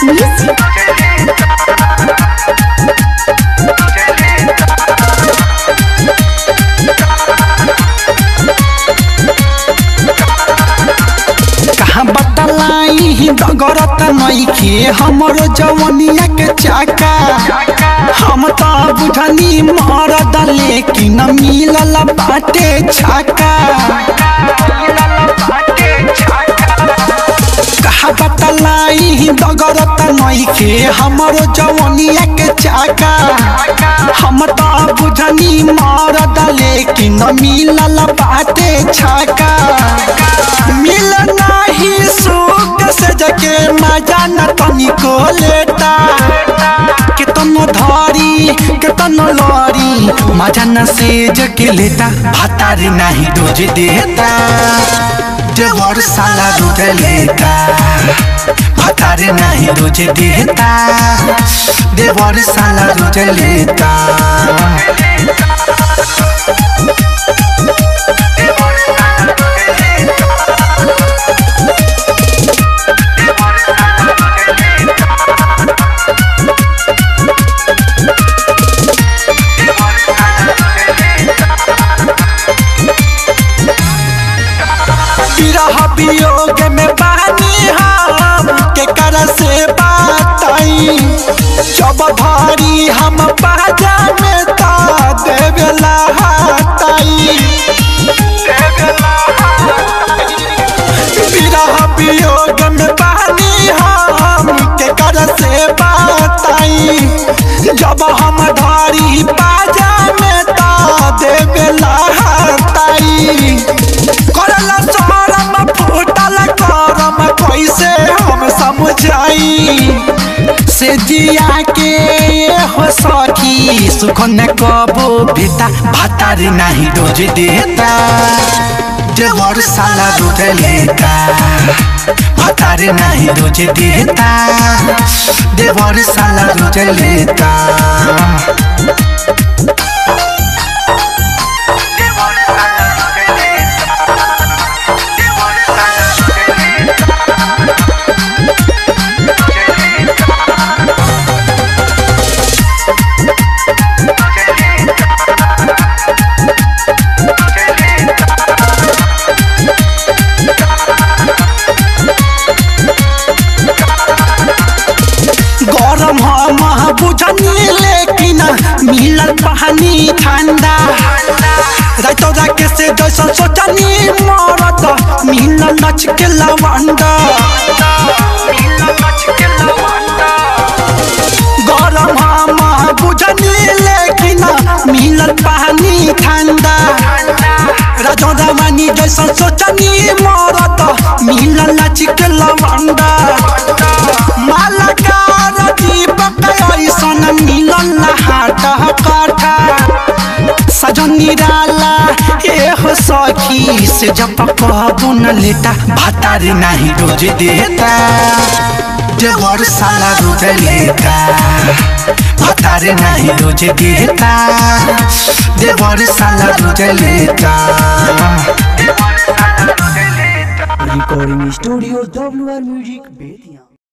Music. कहाँ बतलाई डगरत नइखे हमरो जवनिया के चाका हम त बुझनी मरद लेकिन मिलल बाटे छाका कहाँ बतलाई डगरत नइखे हमरो जवनिया के चाका हम त बुझनी मरद लेकिन मिलल बाटे छाका मिल नाही सुख से जके मजा न तनिको लेता केतनो धरी केतनो लरी मजा न से जके लेता भातारी नाही दोज देता देवर साला दूध लेता भातारी नाही दोज देता देवर साला दूध लेता विरह वियोग में बानी हम के कर से बातई जब भारी हम बाजा में ता देवेला हातई विरह वियोग में बानी हम के कर से बातई जब हम धारी बाजा में ता देवेला हातई करला शरम फूटल करम कैसे हम समझाई से जिया के हो सखी सुख न कबो बेटा भातारी नहीं दोज देता देवर साला दूध लेता भातारी नहीं दोज देता देवर साला दूध लेता गरम हम बुझनी लेकिन मिलल पानी ठंडा रातो जाके से जैसा सोचनी मरत मिलल नच के लवंडा गरम हम बुझनी लेकिन मिलल पानी ठंडा राजो रवानी जैसा सोचनी मरत मिलल नच के लवंडा मालकार दीपक ऐसन मिलल हाट काठा सजन निराला एहो सखी से जब कहबो न लेता भातारी नहीं रोज देता देवर साला रोज लेता भातारी नहीं रोज देता देवर साला रोज लेता Recording Studio WR Music Betia.